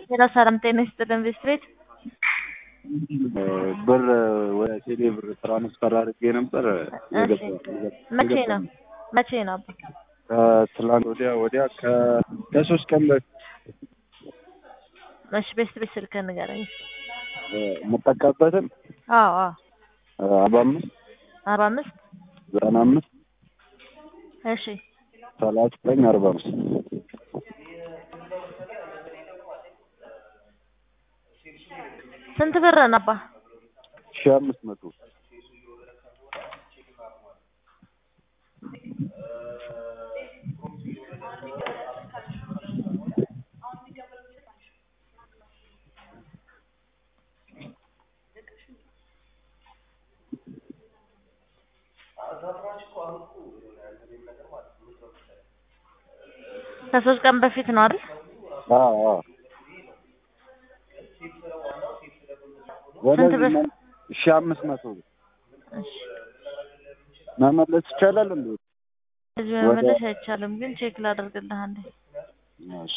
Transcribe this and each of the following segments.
ሌላ ሰላም ጤና ይስጥልን ቤት ብር ወደ ቴሌ ብር ትራንስፈር አድርጌ ነበር። መቼ ነው መቼ ነው? ከትላንት ወዲያ ወዲያ ከሶስት ቀን በፊት እሺ፣ ቤት ቤት ስልክ ንገረኝ። የምጠቀምበትን አዎ አዎ አርባ አምስት አርባ አምስት ዘጠና አምስት እሺ ሰላሳ ዘጠኝ አርባ አምስት ስንት ብር ነባ? ሺህ አምስት መቶ ከሶስት ቀን በፊት ነው አይደል? አዎ አዎ ስንት ብር? ሺህ አምስት መቶ ብር እሺ መመለስ ይቻላል እንዴ? እዚህ መመለስ አይቻልም፣ ግን ቼክ ላደርግልህ አንዴ። እሺ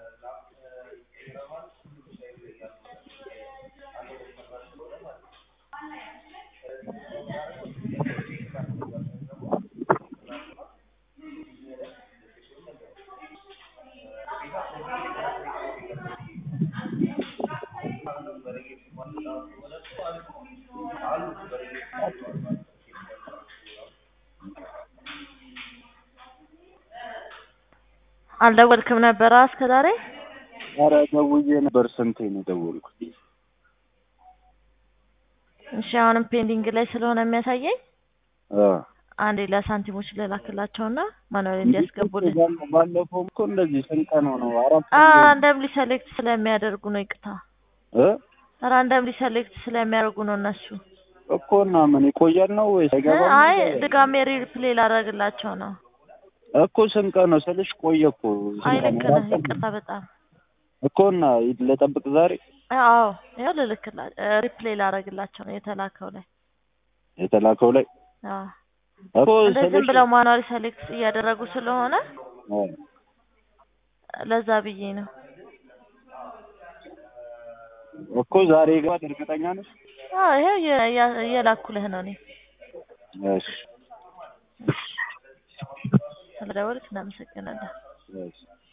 አልደወልክም ነበረ እስከ ዛሬ? ኧረ ደውዬ ነበር። ስንቴ ነው የደወልኩት? እሺ አሁንም ፔንዲንግ ላይ ስለሆነ የሚያሳየኝ አ አንዴ ለሳንቲሞች ልላክላቸውና ማኑዋል እንዲያስገቡልን። ባለፈውም እኮ እንደዚህ ስንት ቀን ሆነው? አራት ራንደምሊ ሰሌክት ስለሚያደርጉ ነው። ይቅታ እ ራንደምሊ ሰሌክት ስለሚያደርጉ ነው እነሱ። እኮ እና ምን ይቆያል ነው ወይስ አይገባም? አይ ድጋሜ ሪፕሌይ ላደርግላቸው ነው። እኮ ስንት ቀን ነው ስልሽ ቆየ እኮ ስንት አይ ቀን ልክ ነው? ነህ። ይቅርታ በጣም እኮ እና ለጠብቅ ዛሬ አዎ ያው ልልክላ ሪፕሌይ ላደርግላቸው ነው የተላከው ላይ የተላከው ላይ አዎ እኮ እንደዚህ ዝም ስልሽ ብለው ማኑዋሊ ሰሌክት እያደረጉ ስለሆነ አ ለዛ ብዬ ነው። እኮ ዛሬ ይገባል እርግጠኛ ነሽ? አዎ ይሄው እየ- እያ- እየላኩልህ ነው እኔ እሺ ስለደወልክ እናመሰግናለን። እሺ